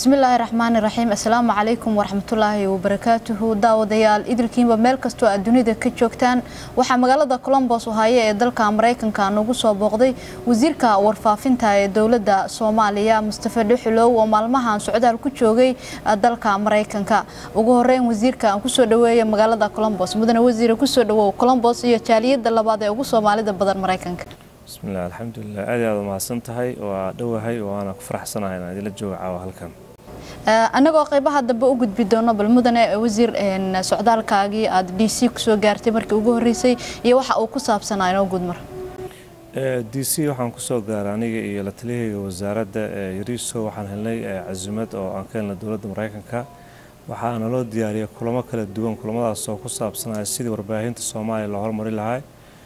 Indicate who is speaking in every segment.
Speaker 1: bismillaahi raxmaani raxiim assalaamu calaykum waraxmatullaahi wabarakaatuhu daawadayaal idilkiinba meel kastoo aad dunida ka joogtaan waxaa magaalada colombos ohaaye ee dalka maraykanka nagu soo booqday wasiirka warfaafinta ee dowladda soomaaliya mustafe dhuxulow oo maalmahan socdaal ku joogay dalka maraykanka ugu horeyn wasiirka aan kusoo dhaweeya magaalada colombos mudane wasiire kusoo dhawow colombos iyo jaaliyada labaad ee ugu soomaalida badan maraykanka
Speaker 2: bismillaah alxamdulilah aad aad umahadsan tahay waa dhowahay waana ku faraxsanahay inaan idila jooga caawa halkan
Speaker 1: annagoo qaybaha dambe u gudbi doono bal mudane wasiir socdaalkaagii aada d c kusoo gaartay markii ugu horreysay iyo waxa uu ku saabsanaa inoo gudmar
Speaker 2: d c waxaan kusoo gaaray aniga iyo la taliyahayga wasaaradda yariiso waxaan helnay cazumad oo aan ka helnay dowladda maraykanka waxaana loo diyaariyay kulamo kala duwan kulamadaas oo ku saabsanaya sidii warbaahinta soomaaliya loo horumari lahay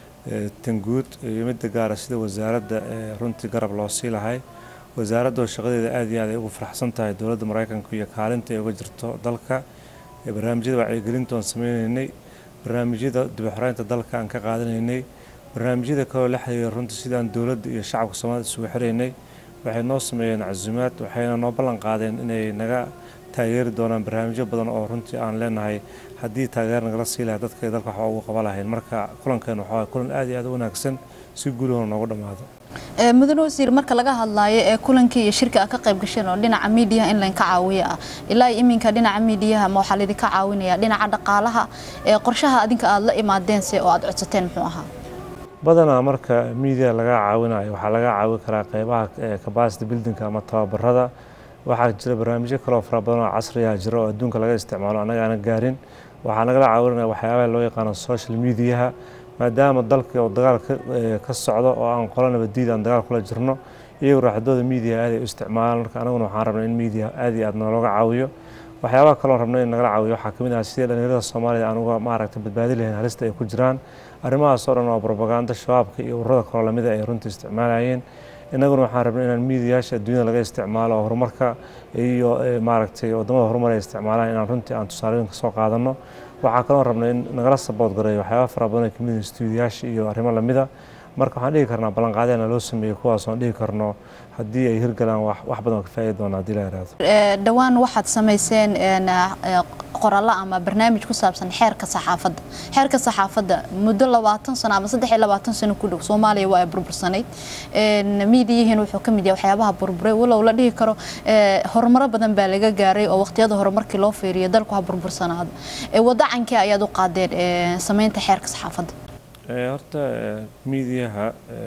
Speaker 2: tanguud iyo midda gaara sida wasaaradda runtii garab loo sii lahay wasaaradda oo shaqadeeda aad iyo aad ay ugu faraxsan tahay dowladda maraykanka iyo kaalinta ay uga jirto dalka barnaamijyada wacyigelinta oon sameynaynay barnaamijyada dibaxoreynta dalka aan ka qaadanaynay barnaamijyada kaloo la xiriira runtii sidaan dowladda iyo shacabka soomaalida isugu xiraynay waxay noo sameeyeen casumaad waxayna noo ballan qaadeen inay naga taageeri doonaan barnaamijyo badan oo runtii aan leenahay haddii taageer nagala sii lahay dadka dalka waxba ugu qaban lahayn marka kulankan waxaa kulan aad iyo aad u wanaagsan si guulahona noogu dhammaado
Speaker 1: mudane wasiir marka laga hadlaayo ee kulankii iyo shirka aad ka qayb gasheen oo dhinaca miidiyaha in laynka caawiyo ah ilaa iminka dhinaca miidiyaha ma waxaa laydinka caawinaya dhinaca dhaqaalaha ee qorshaha adinka aada la imaadeense oo aada codsateen muxuu ahaa
Speaker 2: badanaa marka miidiya laga caawinayo waxaa laga caawin karaa qeybaha capacity buildingka ama tababarada waxaa jira barnaamijyo kaloo fara badan oo casriya jira oo adduunka laga isticmaalo annaga aana gaarin waxaa nagala caawinaya waxyaabaha loo yaqaano social mediaha maadaama dalka oo dagaal ka socdo oo aan qola nabadiid aan dagaal kula jirno iyagu raaxadooda miidiya aad ay u isticmaalaan marka anaguna waxaan rabnay in miidiya aad iyo aad nalooga caawiyo waxyaabaha kaloo rabnay in nagala caawiyo waxaa kamid ah sidii dhalinyarada soomaalida aan uga maaragtay badbaadi lahayn halista ay ku jiraan arrimahaas oo dhan waa propaganda shabaabka iyo ururada kaloo lamida ay runtii isticmaalayeen innaguna waxaan rabnay inaan miidiyaasha adduunyada laga isticmaalo oo horumarka iyo maaragtay wadamada horumar ay isticmaalaan inaan runtii aan tusaalooyinka soo qaadano waxaa kaloo rabnay in nagala sabood gareeyo waxyaaba fara badan ay kamid yihiin stuudiyaasha iyo arrimo lamida marka waxaan dhihi karnaa ballanqaadyana loo sameeyey kuwaas oon dhihi karno haddii ay hirgalaan wax badan oo ka faa'iidi doona haddii la yidhaahdo
Speaker 1: dhowaan waxaad samayseen qorallo ama barnaamij ku saabsan xeerka saxaafadda xeerka saxaafadda muddo labaatan sano ama saddex iyo labaatan sano ku dhow soomaaliya waa ay burbursanayd miidiyihiin wuxuu ka mid yahay waxyaabaha burburay walow la dhihi karo horumaro badan baa laga gaaray oo waqtiyada hore markii loo fiiriyo dalku ha burbursanaado wadacankii ayaad u qaadeen samaynta xeerka saxaafadda
Speaker 2: horta miidiyaha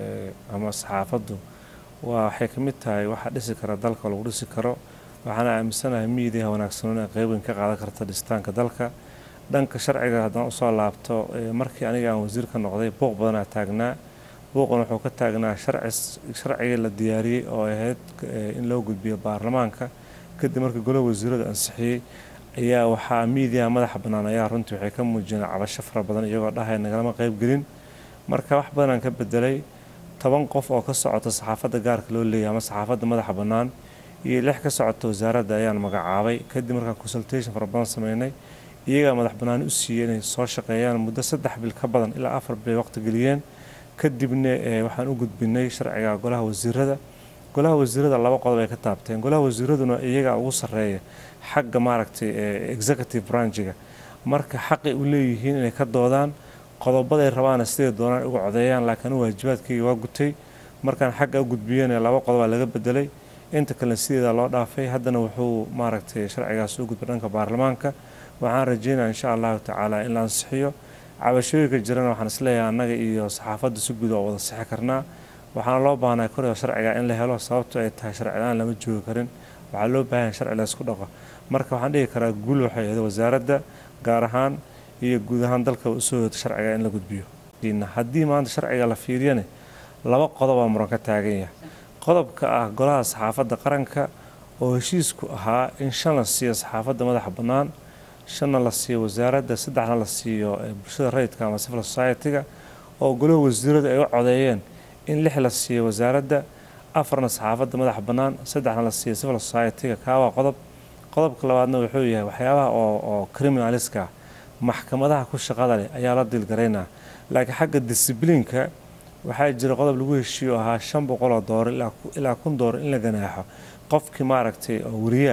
Speaker 2: ama saxaafaddu waa waxay ka mid tahay waxa dhisi kara dalka lagu dhisi karo waxaana aaminsanahay miidiyaha wanaagsan inay qayb weyn ka qaadan karta dhisitaanka dalka dhanka sharciga haddaan usoo laabto markii aniga aan wasiir ka noqday buuq badanaa taagnaa buuqan wuxuu ka taagnaa sharcigii la diyaariyey oo ahayd in loo gudbiyo baarlamaanka kadib markii golaha wasiiradu ansixiyey ayaa waxaa miidiyaha madaxa bannaan ayaa runtii waxay ka muujiyeen cabasho fara badan iyagoo dhahaya nagalama qayb gelin marka wax badanaan ka bedelay toban qof oo ka socota saxaafadda gaarka loo leeyahay ama saxaafadda madaxa bannaan iyo lix ka socota wasaaradda ayaan magacaabay kadib markaan consultation fara badan sameynay iyagaa madax bannaan u siiyey inay soo shaqeeyaan muddo saddex bil ka badan ilaa afar bil waqti geliyeen kadibna waxaan u gudbinay sharciga golaha wasiirada golaha wasiirada laba qodob ay ka taabteen golaha wasiiraduna iyagaa ugu sarreeya xagga maaragtay executive branchiga marka xaqay u leeyihiin inay ka doodaan qodobaday rabaana siday doonaan uga codeeyaan laakiin waajibaadkayga waa gutay markaan xagga u gudbiyeen laba qodobaa laga bedelay inta kalena sideeda loo dhaafay haddana wuxuu maaragtay sharcigaas u gudbay dhanka baarlamaanka waxaan rajeynaya insha allahu tacaala in la ansixiyo cabashooyinka jirana waxaan isleeyahay annaga iyo saxaafadda si guud oo wada sixi karnaa waxaana loo baahnay koryo sharciga in la helo sababto ay tahay sharcilaan lama joogi karin waxaa loo baahan sharci la isku dhaqo marka waxaan dhihi karaa guul waxay ahayd wasaaradda gaar ahaan iyo guud ahaan dalka usoo hoota sharciga in la gudbiyo haddii maanta sharciga la fiiriyane laba qodobaa muran ka taagan yahay qodobka ah golaha saxaafadda qaranka oo heshiisku ahaa in shan la siiyo saxaafadda madaxa bannaan shanna la siiyo wasaaradda saddexna la siiyo bulshada rayidka ama civil society-ga oo golaha wasiiradu ay u codeeyeen in lix la siiyo wasaaradda afarna saxaafadda madaxa bannaan saddexna la siiyo civil society-ga kaa waa qodob qodobka labaadna wuxuu yahay waxyaabaha oo oo criminaliska maxkamadaha ku shaqada leh ayaa la dilgaraynaa laakiin xagga disiblinka waxaa jira qodob lagu heshiiyo ahaa shan boqol oo doolar ilaa kun doolar in la ganaaxo qofkii maaragtay oo wariye ah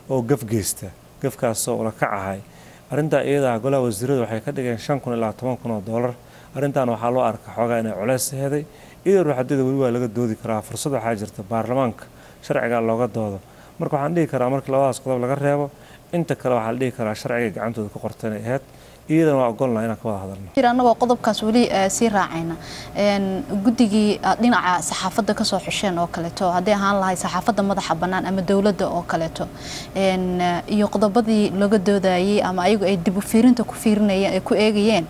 Speaker 2: oo gaf geysta gafkaasoo ula kac ahay arrintaa iyadaa golaha wasiiradu waxay ka dhigeen shan kun ilaa toban kun oo doolar arrintan waxaa loo arka xoogaa inay culeys heday iyadoo ruuxadeeda weli waa laga doodi karaa fursad waxaa jirta baarlamaanka sharciga looga doodo marka waxaan dhihi karaa markii labadaas qodob laga reebo inta kale waxaa la dhihi karaa sharciga gacantooda ku qorta inay ahayd iyadana waa ogolnaha inaan ka wada hadalno
Speaker 1: annagoo qodobkaas weli sii raacayna guddigii aad dhinaca saxaafadda kasoo xusheen oo kaleeto hadday ahaan lahay saxaafadda madaxa bannaan ama dowladda oo kaleeto iyo qodobadii laga doodayay ama ayagu ay dib u fiirinta ku fiirinayeen ay ku eegayeen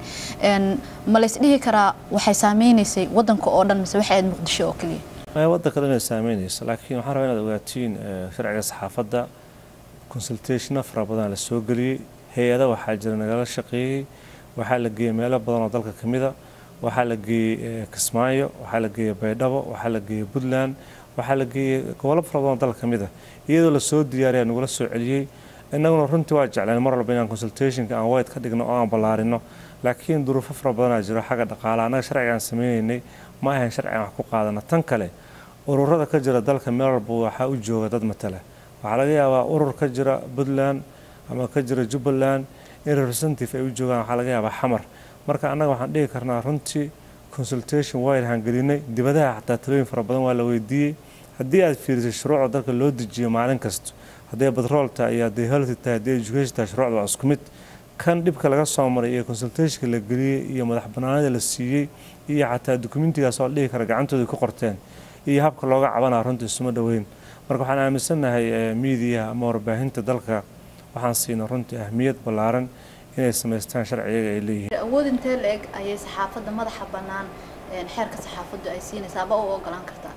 Speaker 1: ma lays dhihi karaa waxay saameynaysay waddanka oo dhan mise waxay ahayd muqdisho oo keliya
Speaker 2: waddanka dhan ay saameynayso laakiin waxaan rabaa inaad ogaatiin sharciga saxaafadda consultationa fara badan la soo geliyey hay-ada waxaa jira nagala shaqeeyey waxaa la geeyey meelo badan oo dalka ka mida waxaa la geeyey kismaayo waxaa la geeyey baydhabo waxaa la geeyey puntland waxaa la geeyey gobollo fara badan oo dalka ka mida iyadoo lasoo diyaariya nagula soo celiyey innaguna runtii waa jecleen mar walba inaan consultationka aan wayt ka dhigno oo aan ballaarino laakiin duruufo fara badanaa jiro xagga dhaqaalaha annaga sharciga aan sameynaynay ma ahayn sharci aan wax ku qaadana tan kale ururada ka jira dalka meel walba waxaa u jooga dad matala waxaa laga yaabaa urur ka jira puntland ama ka jira jubbaland in representative ay u joogaan waxaa laga yaabaa xamar marka annaga waxaan dhihi karnaa runtii consultation waylahaan gelinay dibadaha xataa talooyin fara badan waa la weydiiyey haddii aad fiirisay shuruucda dalka loo dejiyo maalin kasta hadday batrool tahay iyo hadday healthy tahay hadday education tahay shuruucda waa isku mid kan dhibka laga soo maray iyo consultationka la geliyey iyo madax bannaanida la siiyey iyo xataa dukumentigaas oo la dhihi kara gacantooda ku qorteen iyo habka looga cabanaa runtii isuma dhoweyn marka waxaan aaminsannahay miidiyaha ama warbaahinta dalka waxaan siina runtii ahmiyad ballaaran inay samaystaan sharciyaga ay leeyihiin
Speaker 1: awood intee la-eg ayay saxaafadda madaxa bannaan xeerka saxaafaddu ay siinaysaa aba u ogolaan kartaa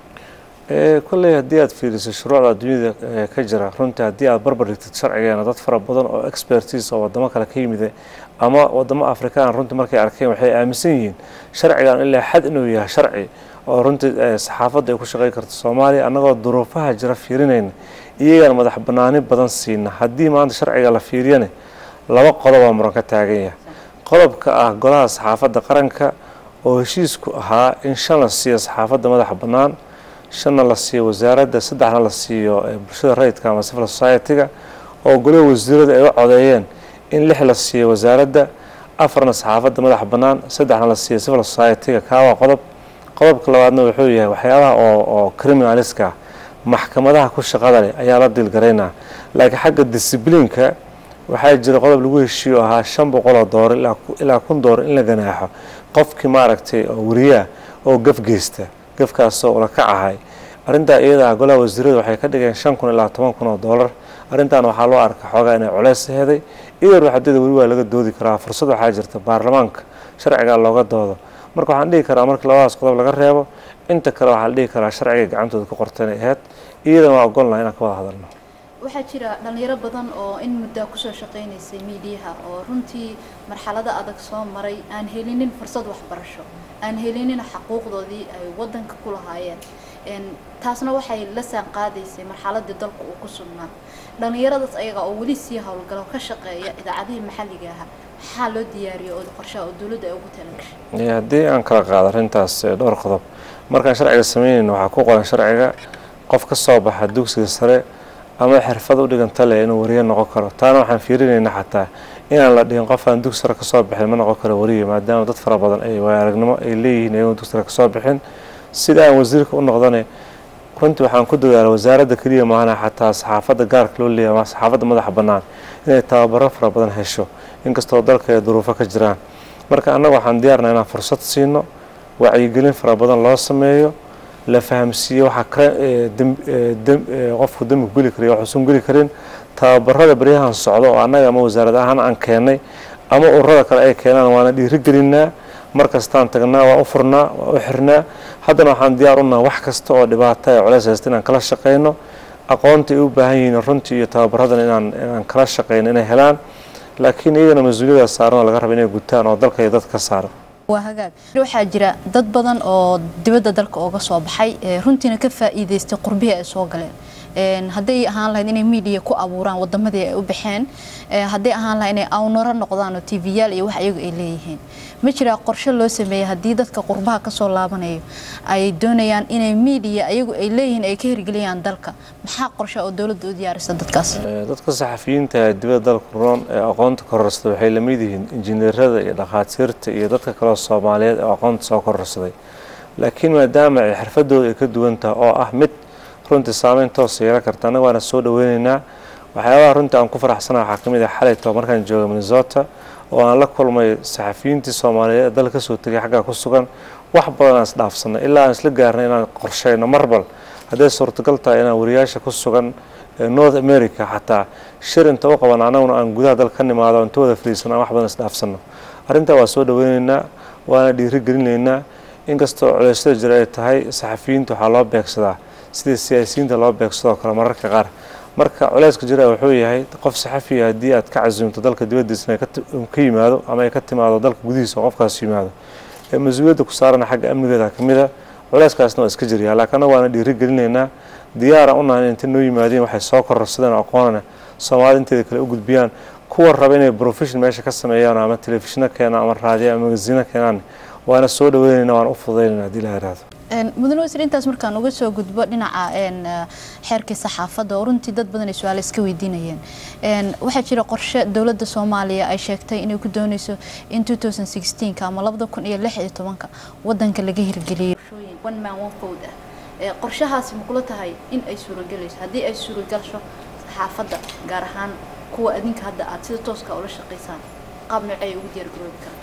Speaker 2: kolley haddii aad fiiriso shuruucda adduunyada ka jira runtii haddii aad barbar dhigtid sharcigeena dad fara badan oo expertise oo wadamo kale ka yimid ama wadamo afrikaan runtii markay arkeen waxay aaminsan yihiin sharcigan ilaa xad inuu yahay sharci oo runtii saxaafadda ay ku shaqey karto soomaaliya annagoo duruufaha jira fiirinayna iyagana madax bannaani badan siina haddii maanta sharciga la fiiriyane laba qodobaa muran ka taagan yahay qodobka ah golaha saxaafadda qaranka oo heshiisku ahaa in shan la siiyo saxaafadda madaxa bannaan shanna la siiyo wasaaradda saddexna la siiyo bulshada rayidka ama civil society-ga oo golaha wasiirada ay u codeeyeen in lix la siiyo wasaaradda afarna saxaafadda madaxa bannaan saddexna la siiyo civil society-ga kaawaa qodob qodobka labaadna wuxuu yahay waxyaabaha oo oo criminaliska ah maxkamadaha ku shaqada leh ayaa la diilgaraynaa laakiin xagga discibliinka waxaa jira qodob lagu heshiiyo ahaa shan boqoloo doolar ilaa kun doolar in la ganaaxo qofkii maaragtay oo wariyaah oo gaf geysta gafkaasoo ula kac ahay arrintaa iyadaa golaha wasiiradu waxay ka dhigeen shan kun ilaa toban kun oo doolar arrintan waxaa loo arka xoogaa inay culeys heday iyadoo ruuxadeeda weli waa laga doodi karaa fursad waxaa jirta baarlamaanka sharciga looga doodo marka waxaan dhihi karaa markii labadaas qodob laga reebo inta kale waxaa la dhihi karaa sharciga gacantooda ku qorta inay ahayd iyadana waa ogolnaha inaan ka wada hadalno
Speaker 1: waxaa jira dhalinyaro badan oo in muddaa kusoo shaqaynaysay miidiyaha oo runtii marxalado adag soo maray aan helinin fursad waxbarasho aan helinin xaquuqdoodii ay wadanka ku lahaayeen taasna waxay la saan qaadaysay marxaladii dalku uu ku sugnaa dhalinyaradaas ayaga oo weli sii howlgalo ka shaqeeya idaacadihii maxalliga aha maxaa loo diyaariyo oo qorshaha oo dowladda ay ugu talagashay
Speaker 2: haddii aan kala qaado arrintaas dhowr qodob markaan sharciga sameynayno waxaa ku qoran sharciga qof ka soo baxa dugsiga sare ama xirfad u dhiganta leh inuu wariye noqon karo taana waxaan fiirinayna xataa inaan la dhihin qof aan dugsi sare kasoo bixin ma noqon karo wariye maadaama dad fara badan ay waaya aragnimo ay leeyihiin ayagoon dugsi sare kasoo bixin sida aan wasiirka u noqdane runtii waxaan ku dadaala wasaaradda keliya maahana xataa saxaafadda gaarka loo leeyahay ama saxaafadda madaxa bannaan inay tababaro fara badan hesho inkastoo dalka ay duruufo ka jiraan marka annaga waxaan diyaarnaa inaan fursad siino wacyigelin fara badan loo sameeyo la fahamsiiyo waxaa qofku dembi geli kara waxuusan geli karin tababarada baryahan socdo oo annaga ama wasaarad ahaan aan keennay ama ururada kale ay keenaan waana dhiirigelinaa mar kastaan tagnaa waa u furnaa waa u xirnaa haddana waxaan diyaar unaha wax kasta oo dhibaata ee culeys haysta inaan kala shaqayno aqoonta ay u baahan yihiin runtii iyo tababaradan inaan inaan kala shaqayno inay helaan laakiin iyagana mas-uuliyada saaran oo laga raba inay gutaan oo dalka iyo dad ka saaran
Speaker 1: waa hagaag waxaa jira dad badan oo dibadda dalka ooga soo baxay runtiina ka faa'iidaystay qurbihii ay soo galeen hadday ahaan lahayd inay miidiya ku abuuraan wadamadii ay u baxeen hadday ahaan lahayd inay awnaro noqdaan oo tv yaal iyo wax iyagu ay leeyihiin ma jiraa qorshe loo sameeyey haddii dadka qurbaha kasoo laabanayo ay doonayaan inay miidiya ayagu ay leeyihiin ay ka hirgeliyaan dalka maxaa qorshe oo dowladda u diyaarisa dadkaas
Speaker 2: dadka saxafiyiinta ee dibadda dalka roon ee aqoonta kororsada waxay lamid yihiin injineerada iyo dhakhaatiirta iyo dadka kaleo soomaaliyeed ee aqoonta soo kororsaday laakiin maadaama ay xirfadooda ay ka duwan tahay oo ah mid runtii saameyn toosa yeelan karta annaga waana soo dhaweyneynaa waxyaabaha runtii aan ku faraxsanaha waxaa ka mid ah xalayto markaan jooga minnesota oo aan la kulmay saxafiyiintii soomaaliyeed ee dalka kasoo tegay xaggaa ku sugan wax badan aan isdhaafsanay ilaa aan isla gaarnay inaan qorsheyno marbal hadday suurtagal tahay inaan wariyaasha ku sugan north america xataa shir inta u qaban annaguna aan gudaha dalka ka nimaado inta wada fariisano aan wax badan isdhaafsano arrintaa waa soo dhaweyneynaa waana dhiirigelinaynaa inkastoo culeysyada jira ay tahay saxafiyiinta waxaa loo beegsadaa sidii siyaasiyiinta loo beegsadoo kale mararka qaar marka culeyska jira wuxuu yahay qof saxafiya haddii aad ka casuumto dalka dibaddiisna ka yimaado ama ay ka timaado dalka gudihiisa oo qofkaas yimaado ee mas-uuliyadda ku saarana xagga amnigeeda ka mid a culeyskaasna waa iska jiryaa laakiin waana dhiirigelinaynaa diyaara u nahan inta noo yimaadeen waxay soo kororsadeen aqoonana soomaalida inteeda kale u gudbiyaan kuwa raba inay profession meesha ka sameeyaan ama telefishino keenaan ama raadiyo ama magasiino keenaan waana soo dhaweynayna waana u fududaynayna hadii la yiraahdo
Speaker 1: mudane wasiir intaas markaan uga soo gudbo dhinaca xeerkii saxaafadda oo runtii dad badan ay su-aale iska weydiinayeen waxaa jira qorshe dowladda soomaaliya ay sheegtay inay ku dooneyso in ama labada kun iyo lix iyo tobanka wadanka laga hirgeliyo one man one food ah qorshahaasi ma kula tahay in ay suuragelayso haddii ay suuragasho saxaafadda gaar ahaan kuwa adinka hadda aad sida tooska ula shaqaysaan qaab noocee ay ugu diyaargaroobi karaan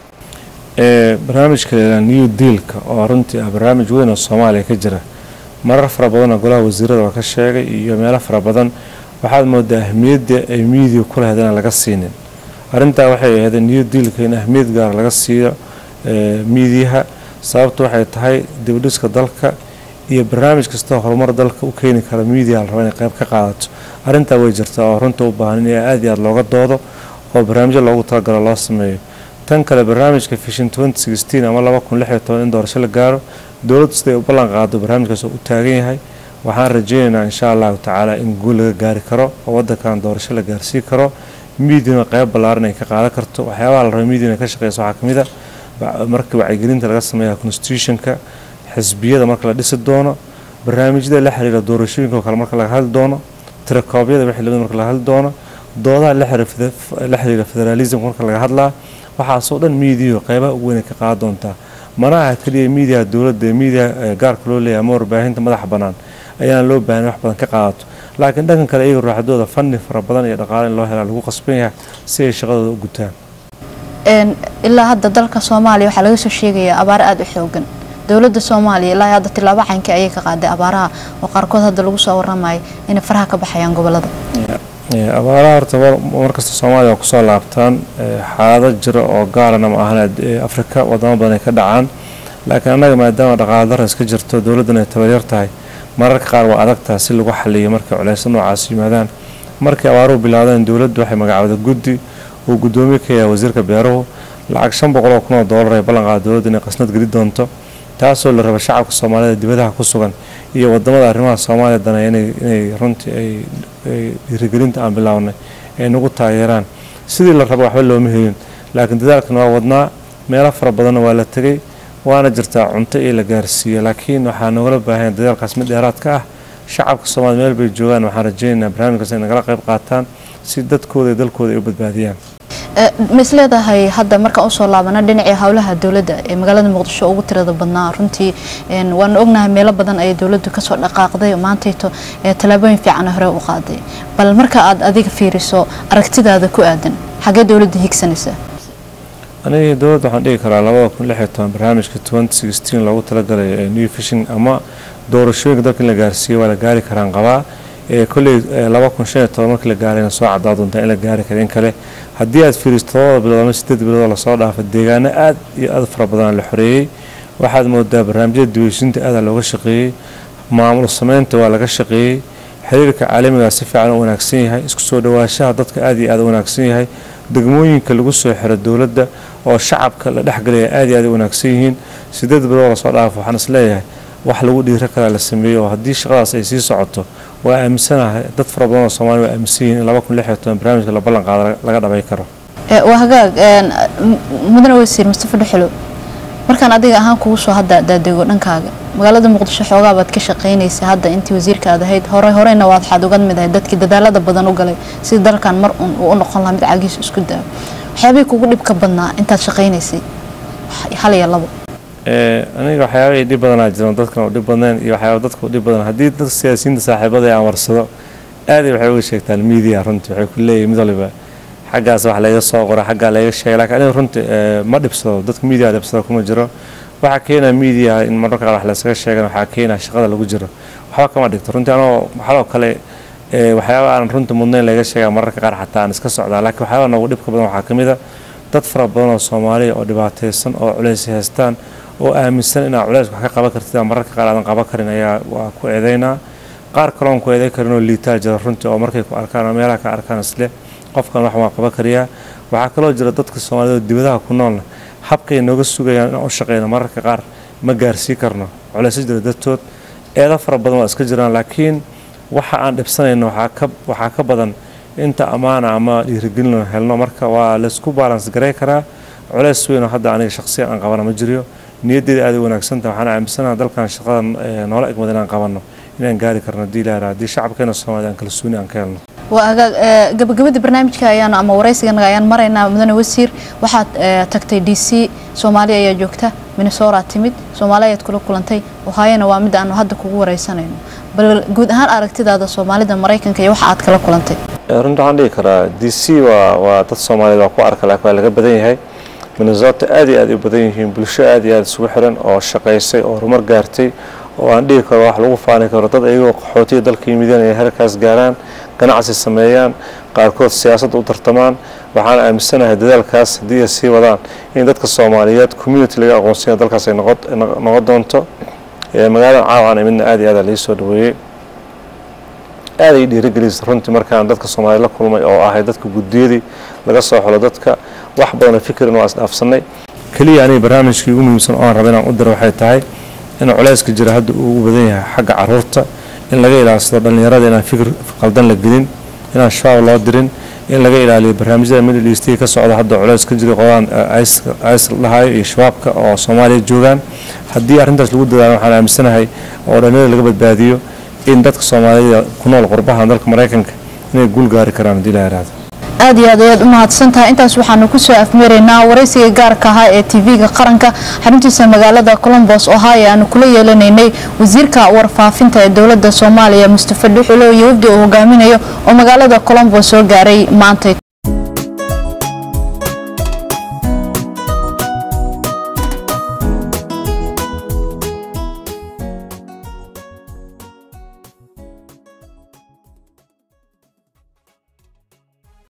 Speaker 2: barnaamijka la new dealka oo runtii ah barnaamij weyn oo soomaaliya ka jira marar fara badanoo golaha wasiirada oo ka sheegay iyo meelo fara badan waxaad moodaa ahmiyadda ay miidiya ku lahayd inaan laga siinin arrintaa waxay ahayd new dealka in ahmiyad gaar laga siiyo miidiyaha sababtu waxay tahay dibadhiska dalka iyo barnaamij kastoo horumar dalka u keeni kara miidiya la raba inay qayb ka qaadato arrintaa way jirtaa oo runta u baahan in aad iyo aad looga doodo oo barnaamijyo loogu talagalo loo sameeyo tan kale barnaamijka fishin ama laba kun lix iyo toban in doorasho la gaaro dowladdu siday u ballan qaado barnaamijkaas oo u taagan yahay waxaan rajeynaynaa insha allahu tacaala in guul laga gaari karo oo wadankan doorasho la gaarsii karo miidiyana qayb ballaaran ay ka qaadan karto waxyaabaha la raba miidiyana ka shaqeysa waxaa kamid a marka wacyigelinta laga sameeya constitutionka xisbiyada marka la dhisi doono barnaamijyada la xiriira doorashooyinka oo kale marka laga hadli doono tirakoobyada wixii lamid marka laga hadli doono doodaha la xiriira federalism marka laga hadlaa waxaasoo dhan miidiyahu qaybaha ugu weynay ka qaadan doontaa mana aha keliya miidiyaha dowladda ee miidiyaha gaarka loo leeyahay ama warbaahinta madaxa bannaan ayaan loo baahan wax badan ka qaadato laakiin dhankan kale iyaga raaxadooda fanni fara badan iyo dhaqaale in loo helaa lagu qasban yahay si ay shaqadooda u gutaan
Speaker 1: ilaa hadda dalka soomaaliya waxaa laga soo sheegayaa abaaro aada u xoogan dowladda soomaaliya ilaa hadda tilaabo caynka ayay ka qaaday abaaraha oo qaarkood hadda lagu soo waramayo inay faraha ka baxayaan gobolada
Speaker 2: abaaraha horta markasta soomaaliya waa kusoo laabtaan xaalado jira oo gaarana ma ahan afrika wadamo badan ay ka dhacaan laakiin annaga maadaama dhaqaalo dara iska jirto dowladdana ay tabaryar tahay mararka qaar waa adagtaa si lagu xaliyo markay culeysyo noocaas yimaadaan markii abaaruhu bilaadeen dowladdu waxay magacawda guddi uu guddoomiye ka yahay wasiirka beeruhu lacag shan boqol oo kun oo doolar ay ballan qaada dowladda inay qasnad geli doonto taasoo la raba shacabka soomaalida dibadaha ku sugan iyo wadamada arrimaha soomaaliya daneeya inay runtii ay dhiirigelinta aan bilownay ay nagu taageeraan sidii la raba waxba looma helin laakiin dadaalkan waa wadnaa meelo fara badanna waa la tegay waana jirtaa cunto iyo la gaarsiiya laakiin waxaa nogala baahanya dadaalkaas mid dheeraadka ah shacabka soomaliya meel bay joogaan waxaan rajeynaynaa barnaamijkaas inay nagala qayb qaataan si dadkooda iyo dalkooda ay u badbaadiyaan
Speaker 1: ma is leedahay hadda markaan usoo laabana dhinacii howlaha dowladda ee magaalada muqdisho ugu tirada badnaa runtii waanu ognahay meelo badan ayay dowladdu kasoo dhaqaaqday maantayto tallaabooyin fiican hore u qaaday bal marka aad adiga fiiriso aragtidaada ku aadan xagee dowladda higsanaysa
Speaker 2: aniga dowladda waxaan dhigi karaa labada kun lix iyo toban barnaamijka twenty sixteen loogu talagalay new fishing ama doorashooyinka dalka in la gaarsiiyo waa la gaari karaan qabaa kolley laba kun shan iyo toban markii la gaarayna soo cadaa doontaa in la gaari kara in kale haddii aad fiiriso todobada bilood ama sideed bilood oo lasoo dhaafa deegaano aad iyo aad fara badan la xoreeyey waxaad moodaa barnaamijyada diweysinta aadaa looga shaqeeyey maamul sameynta waa laga shaqeeyey xiriirka caalamigaa si fiican u wanaagsan yahay isku soo dhawaashaha dadka aad iyo aad u wanaagsan yahay degmooyinka lagu soo xiro dowladda oo shacabka la dhexgalaya aad iyo aad u wanaagsan yihiin sideed bilood oo lasoo dhaafo waxaan is leeyahay wax lagu dhiiro karaa la sameeyo oo haddii shaqadaas ay sii socoto waa aaminsanahay dad fara badan oo soomaaliya waa aaminsan yihiin in laba kun lix iyo toban barnaamijka la ballan qaado laga dhabay karo
Speaker 1: waa hagaag mudane wasiir mustafa dhuxulo markaan adiga ahaan kugu soo hadda daadego dhankaaga magaalada muqdisho xoogaa baad ka shaqaynaysa hadda intii wasiirka aad ahayd hore horeyna waad waxaad uga mid ahayd dadkii dadaalada badan u galay sida dalkan mar un uu u noqon lahaa mid cagiisa isku daawo waxyaabihii kugu dhibka badnaa intaad shaqaynaysay hal iyo labo
Speaker 2: aniga waxyaabahii dhib badanaa jiran dadkan u dhib badneen iyo waxyaaba dadka u dhib badan haddii dadka siyaasiyiinta saaxiibada aan warsado aaday waxay uga sheegtaan media runtii waxay ku leeyihin mid waliba xaggaas wax layga soo qora xaggaa layga sheegay lakiin aniga runtii ma dhibsado dadka media dhibsado kuma jiro waxaa keenaa media in mararka qaar wax laysaga sheegan waxaa keenaa shaqada lagu jiro waxba kama dhigto runtii anoo waxaloo kale waxyaaba aan runtii mudnayn layga sheegaa mararka qaar xataa aan iska socdaa laakiin waxyaaba noogu dhibka badan waxaa ka mid a dad fara badan oo soomaaliya oo dhibaataysan oo culays haystaan oo aaminsan inaad culays wax ka qaban kartid mararka qaar aadan qaban karin ayaa waa ku eedaynaa qaar kaloon ku eedayn karin oo liitaa jira runtii oo markay ku arkaan oo meelaha ka arkaan isle qofkan wax waa qaban kariyaa waxaa kaloo jira dadka soomaaliyed oo dibadaha ku noolna habkay nooga sugayaan inaan u shaqeyno mararka qaar ma gaarsii karno culaysyo jira dartood eedo fara badan waa iska jiraan laakiin waxa aan dhibsanayno waxaa ka badan inta ammaana ama dhiirigelin helno marka waa laysku baalans garay karaa culays weynoo hadda aniga shaqsiyan aan qabana ma jiriyo niyaddeeda aad u wanaagsanta waxaan aaminsanaha dalkan shaqada noola egmada inaan qabanno inaan gaari karno hadii ilaha haddii shacabkeena soomaalida aan kalsooni aan ka helno
Speaker 1: waa hagaag gabagabadii barnaamijka ayaan ama waraysiganaga ayaan maraynaa mudane wasiir waxaad tagtay d c soomaaliya ayaa joogta minnesora timid soomaali ayaad kula kulantay ohaayona waa mid aanu hadda kugu waraysanayno bal guud ahaan aragtidaada soomaalida maraykanka iyo waxa aad kala kulantay
Speaker 2: runta waxaan dhihi karaa d c waa waa dad soomaaliyeed waa ku arka laakiin waa laga badan yahay minnesota aad iyo aad u badan yihiin bulsho aad iyo aad isugu xiran oo shaqaysay oo horumar gaartay oo aan dhihi karo wax lagu faani karo dad ayagoo qaxootiya dalka yimideen ay halkaas gaaraan ganacsi sameeyaan qaarkood siyaasadda u tartamaan waxaan aaminsanahay dadaalkaas haddii ay sii wadaan in dadka soomaaliyeed community laga aqoonsanya dalkaas ay noqon doonto magaalada caawan midna aad iyo aad lii soo dhaweeyey aad ay dhiirigelisay runtii markaan dadka soomaaliya la kulmay oo ahay dadka guddiyadii laga soo xulo dadka wax badanoo fikirin waa isdhaafsanay keliya aniga barnaamijkii ugu muhiimsan oo aan raba inaan u diro waxay tahay in culayska jira hadda uu ugu badan yahay xagga caruurta in laga ilaalsado dhallinyarada inaan fikir qaldan la gelin inaan shabaab loo dirin in laga ilaaliyo barnaamijyada middle eastiga ka socda hadda culays ka jira qodaan isl dhahayo iyo shabaabka oo soomaaliya joogaan haddii arrintaas lagu dadaalo waxaan aaminsanahay oo dhallinyarada laga badbaadiyo in dadka soomaalida ku nool qurbaha dalka maraykanka inay guul gaari karaan haddii la yaraado
Speaker 1: aad iyo aad ayaad u mahadsantahay intaas waxaanu kusoo afmeeraynaa waraysiga gaarka ahaa ee tv-ga qaranka xaruntiisa magaalada colombos ohio aanu kula yeelanaynay wasiirka warfaafinta ee dowlada soomaaliya mustafa dhuxulo iyo wafdi uu hogaaminayo oo magaalada colombos soo gaaray maanta